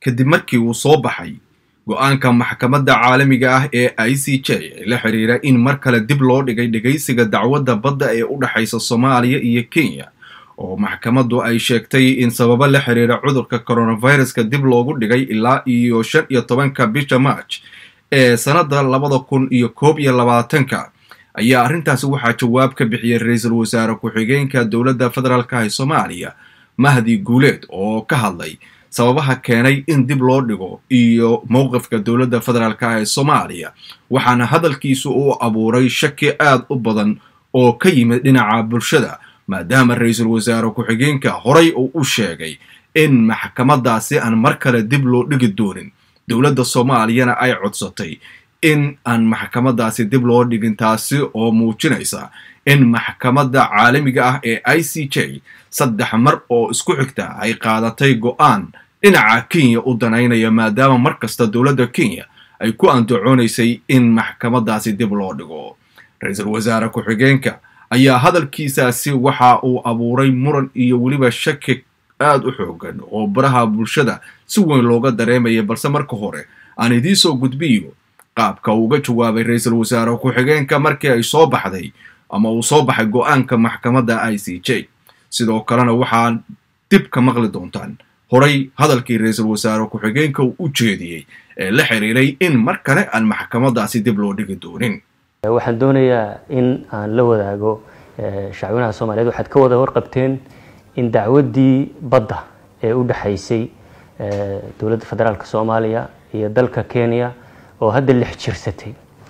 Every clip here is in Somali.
kadib markii uu soo baxay go-aanka maxkamadda caalamiga ah ee i c j ee la xiriira in mar kale dib loo dhigay dhegaysiga dacwadda badda ee u dhexaysa soomaaliya iyo kenya oo maxkamaddu ay sheegtay in sababo la xiriira cudurka coronaviruska dib loogu dhigay ilaa iyo shan iyo tobanka bisha march ee sannadda labada kun iyo koob iyo labaatanka ayaa arrintaasi waxaa jawaab ka bixiyay ra-iisul wasaare ku-xigeenka dowladda federaalka ee soomaaliya mahdi guuleed oo ka hadlay sababaha keenay in dib loo dhigo iyo mowqifka dowladda federaalka ee soomaaliya waxaana hadalkiisu uu abuuray shaki aad u badan oo ka yimid dhinaca bulshada maadaama ra-iisul wasaare ku-xigeenka horay uu u sheegay in maxkamadaasi aan mar kale dib loo dhigi doonin dowladda soomaaliyana ay codsatay in aan maxkamadaasi dib loo dhigin taasi oo muujinaysa in maxkamadda caalamiga ah ee i c j saddex mar oo isku xigta ay qaadatay go-aan dhinaca kenya u danaynaya maadaama mar kasta dowladda kenya ay ku andacoonaysay in maxkamadaasi dib loo dhigo ra-iisul wasaare ku-xigeenka ayaa hadalkiisaasi waxa uu abuuray muran iyo weliba shaki aad u xoogan oo baraha bulshada si weyn looga dareemaya balse marka hore aan idiin soo gudbiyo qaabka uga jawaabay ra-iisul wasaare ku-xigeenka markii ay soo baxday ama uu soo baxay go-aanka maxkamadda i c j sidoo kalena waxaa dib ka maqli doontaan horay hadalkii ra-iisul wasaare ku-xigeenka uu u jeediyey ee la xiriiray in mar kale aan maxkamadaasi dib loo dhigi doonin waxaan doonayaa in aan la wadaago shacwinaha soomaaliyeed waxaad ka wada warqabteen in dacwaddii badda ee u dhexaysay dowladda federaalka soomaaliya iyo dalka kenya oo hadda lix jirsatay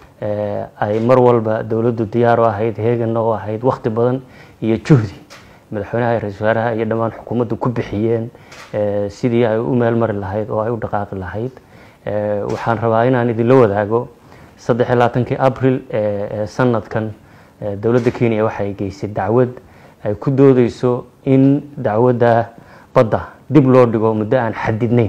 ay mar walba dowladdu diyaar u ahayd heeganna u ahayd wakhti badan iyo juhdi madaxweynaha ra-isul wasaaraha iyo dhammaan xukuumaddu ku bixiyeen sidii ay u meel mari lahayd oo ay u dhaqaaqi lahayd waxaan rabaa inaan idinla wadaago saddex iyo labaatankii abril ee sanadkan dowladda kenya waxay geysay dacwad ay ku doodeyso in dacwadda badda dib loo dhigo muddo aan xadidnayn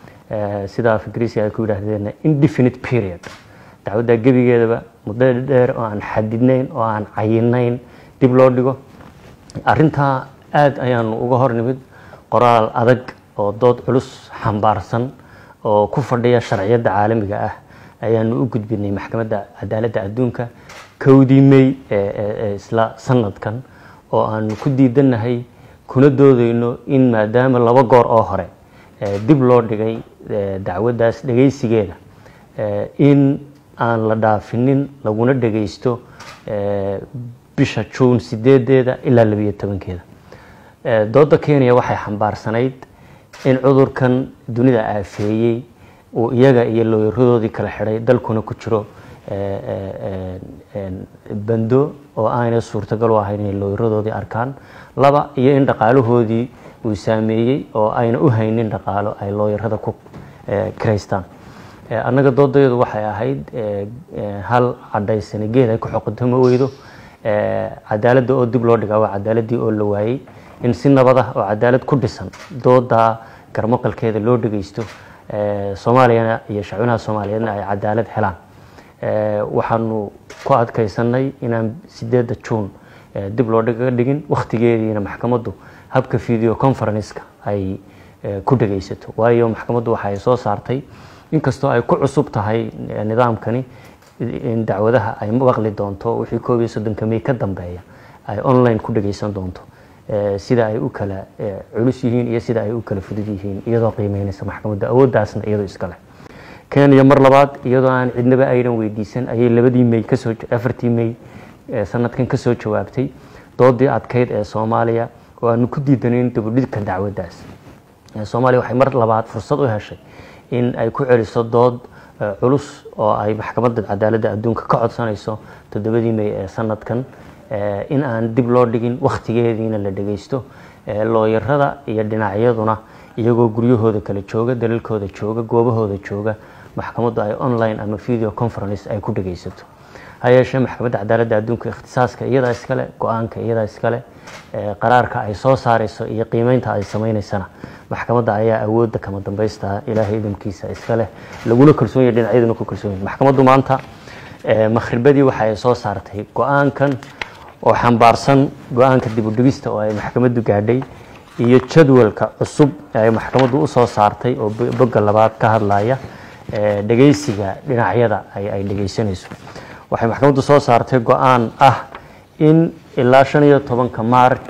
sida af ingiriisi ay ku yidhaahdeen indefinite period dacwadda gebigeedaba muddo dheer oo aan xadidnayn oo aan cayinayn dib loo dhigo arrintaa aada ayaanu uga hor nimid qoraal adag oo dood culus xambaarsan oo ku fadhiya sharciyadda caalamiga ah ayaanu u gudbinay maxkamadda cadaaladda adduunka kowdii may ee isla sanadkan oo aanu ku diidannahay kuna doodeyno in maadaama laba goor oo hore dib loo dhigay dacwaddaas dhegaysigeeda in aan la dhaafinin laguna dhagaysto bisha juun sideedeeda ilaa labiyo tobankeeda dooda kenya waxay xambaarsanayd in cudurkan dunida aafeeyey uu iyaga iyo looyaradoodii kala xidhay dalkuna ku jiro bando oo aanay suurtagal u ahayn inay looyaradoodii arkaan laba iyo in dhaqaalahoodii uu saameeyey oo ayna u haynin dhaqaalo ay looyarada ku kiraystaan annaga doodayadu waxay ahayd hal cadhaysani geed ay ku xoqoto ma weydo cadaaladda oo dib loo dhigaa waa cadaaladii oo la waayey in si nabad ah oo cadaalad ku dhisan doodaa garmaqalkeeda loo dhagaysto soomaaliyana iyo shacwinaha soomaaliyeedna ay cadaalad helaan waxaanu ku adkaysanay inaan sideedda juun dib loo dhiga dhigin wakhtigeediina maxkamaddu habka video conferenceka ay ku dhagaysato waayo maxkamaddu waxay soo saartay inkastoo ay ku cusub tahay nidaamkani in dacwadaha ay maqli doonto wixii koob iyo soddonka may ka dambeeya ay online ku dhagaysan doonto sida ay u kala culus yihiin iyo sida ay u kala fudud yihiin iyadoo qiimeynaysa maxkamadda awooddaasna iyadoo iskale kenya mar labaad iyadoo aan cidnaba aynan weydiisan ayay labadii may kasoo afartii may sanadkan kasoo jawaabtay doodii adkeyd ee soomaaliya oo aanu ku diidanayn dabudhidka dacwaddaas soomaaliya waxay mar labaad fursad u heshay in ay ku celiso dood culus oo ay maxkamadda cadaaladda adduunka ka codsanayso toddobadii may ee sanadkan in aan dib loo dhigin wakhtigeediina la dhagaysto looyarada iyo dhinacyaduna iyagoo guryahooda kala jooga dalalkooda jooga goobahooda jooga maxkamaddu ay online ama video conference ay ku dhagaysato ha yeeshee maxkamadda cadaaladda adduunka ikhtisaaska iyadaa iskale go-aanka iyadaa iskale qaraarka ay soo saarayso iyo qiimeynta ay sameynaysana maxkamadda ayaa awoodda kama dambaysta ilaahay idamkiisa iska leh laguna kalsoon yahay dhinacyaduna ku kalsoon yahay maxkamaddu maanta makhribadii waxa ay soo saartay go-aankan oo xambaarsan go-aanka dib u dhigista oo ay maxkamaddu gaadhay iyo jadwalka cusub ay maxkamaddu usoo saartay oo bogga labaad ka hadlaya dhegeysiga dhinacyada ay dhegeysanayso waxay maxkamaddu soo saartay go-aan ah in ilaa shan iyo tobanka march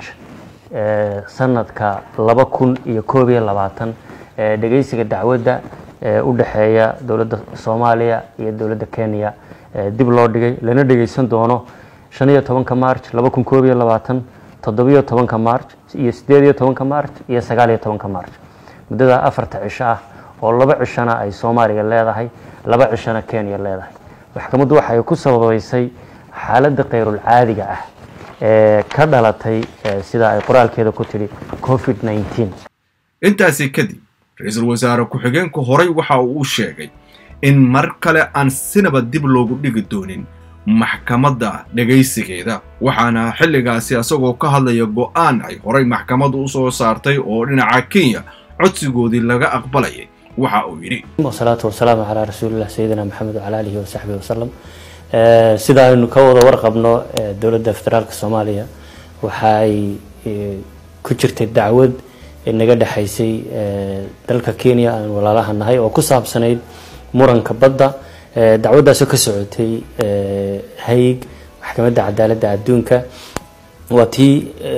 sanadka laba kun iyo koob iyo labaatan dhegeysiga dacwadda u dhexeeya dowladda soomaaliya iyo dowladda kenya dib loo dhigay lana dhegeysan doono shan iyo tobanka march laba kun koob iyo labaatan toddobiyo tobanka march iyo sideed iyo tobanka march iyo sagaal iyo tobanka march muddada afarta cisho ah oo laba cishona ay soomaaliya leedahay laba cishona kenya leedahay maxkamaddu waxay ku sababeysay xaaladda khayrul caadiga ah ee ka dhalatay sida ay qoraalkeeda ku tidhi covid nneteen intaasi kadib ra-iisul wasaare ku-xigeenku horay waxa uu sheegay in mar kale aan sinaba dib loogu dhigi doonin maxkamadda dhegaysigeeda waxaana xilligaasi isagoo ka hadlaya go-aan ay horay maxkamaddu u soo saartay oo dhinaca kenya codsigoodii laga aqbalayay waxa uu yidhi wasalaatu wasalaamu calaa rasuulilah sayidina maxamed wacala alihi wasaxbihi wasalam sida aynu ka wada warqabno dowladda federaalka soomaaliya waxa ay ku jirtay dacwad naga dhexaysay dalka kenya aan walaalaha nahay oo ku saabsanayd muranka badda dacwaddaasoo ka socotay hayg maxkamadda cadaaladda adduunka waa tii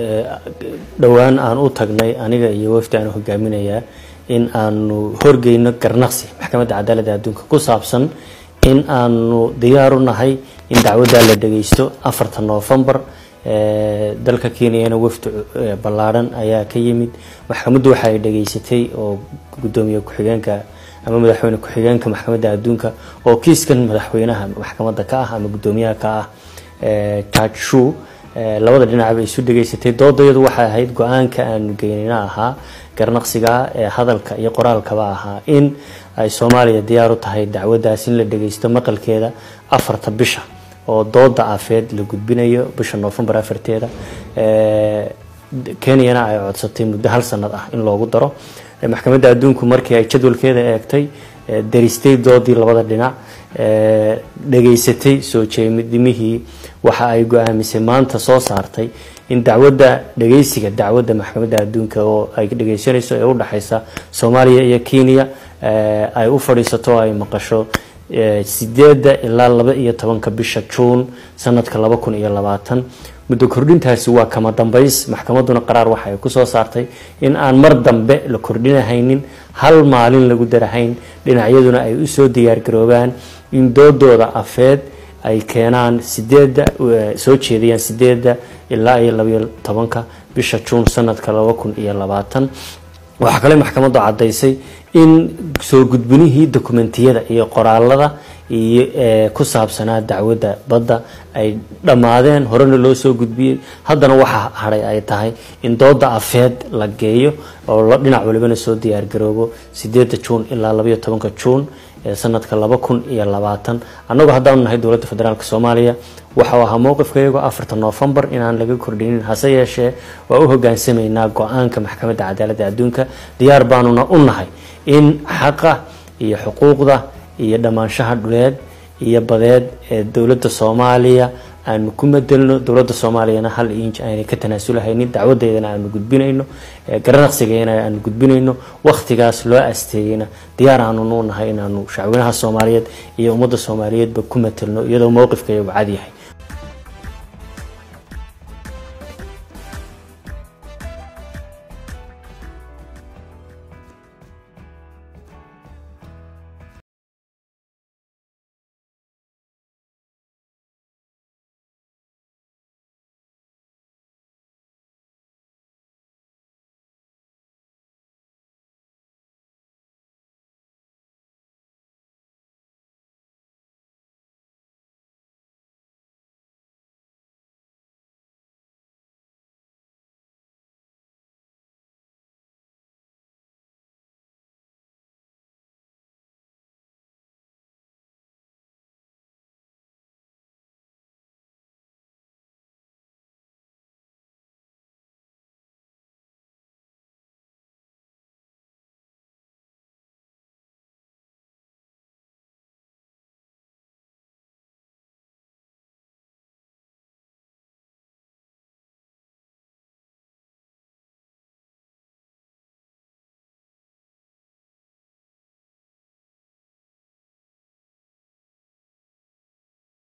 dhowaan aan u tagnay aniga iyo wafdi aan hogaaminayaa in aanu horgeyno garnaqsi maxkamadda cadaaladda adduunka ku saabsan in aanu diyaaru nahay in dacwaddaa la dhageysto afarta novembar dalka kenyana wafdi ballaadhan ayaa ka yimid maxkamaddu waxa ay dhageysatay oo guddoomiye ku-xigeenka ama madaxweyne ku-xigeenka maxkamadda adduunka oo kiiskan madaxweynaha maxkamadda ka ah ama guddoomiyaha ka ah judge shu labada dhinacba isu dhageysatay doodayadu waxay ahayd go-aanka aanu geynina ahaa garnaqsiga ee hadalka iyo qoraalkaba ahaa in ay soomaaliya diyaar u tahay dacwaddaas in la dhageysto maqalkeeda afarta bisha oo dooda afeed la gudbinayo bisha novembar afarteeda kenyana ay codsatay muddo hal sanad ah in loogu daro maxkamadda adduunku markii ay jadwalkeeda eegtay daristay doodii labada dhinac dhageysatay soo jeedimihii waxa ay go-aamisay maanta soo saartay in dacwadda dhageysiga dacwadda maxkamadda adduunka oo ay dhageysanayso ee udhexeysa soomaaliya iyo kenya ay u fadhiisato oo ay maqasho sideedda ilaa laba iyo tobanka bisha juun sanadka laba kun iyo labaatan muddo kordhintaasi waa kama dambays maxkamadduna qaraar waxa ay kusoo saartay in aan mar dambe la kordhinahaynin hal maalin lagu darahayn dhinacyaduna ay usoo diyaargaroobaan in doodooda afeed ay keenaan sideedda soo jeediyaan sideedda ilaa iyo labaiyo tobanka bisha juun sanadka laba kun iyo labaatan waxaa kale maxkamaddu caddaysay in soo gudbinihii dokumentiyada iyo qoraalada iyo ku saabsanaa dacwadda badda ay dhammaadeen horena loo soo gudbiyey haddana waxa hadhay ay tahay in dooda afeed la geeyo oo dhinac walibana soo diyaargaroobo sideedda juun ilaa labaiyo tobanka juun ee sanadka laba kun iyo labaatan annagoo haddaanu nahay dowladda federaalk soomaaliya waxau ahaa mowqifkayago afarta novembar inaan laga kordhinin hase yeeshee waa u hogaansamaynaa go-aanka maxkamadda cadaaladda adduunka diyaar baanuna u nahay in xaqa iyo xuquuqda iyo dhammaanshaha dhuleed iyo badeed ee dowladda soomaaliya aanu ku madelno dowladda soomaaliyana hal inj aanay ka tanaasulahaynin dacwadeedana aanu gudbinayno garanaqsigeena aanu gudbinayno wakhtigaas loo asteeyeyna diyaar aanunu nahay inaanu shacweynaha soomaaliyeed iyo ummadda soomaaliyeedba ku matelno iyadoo mowqifkayagu cad yahay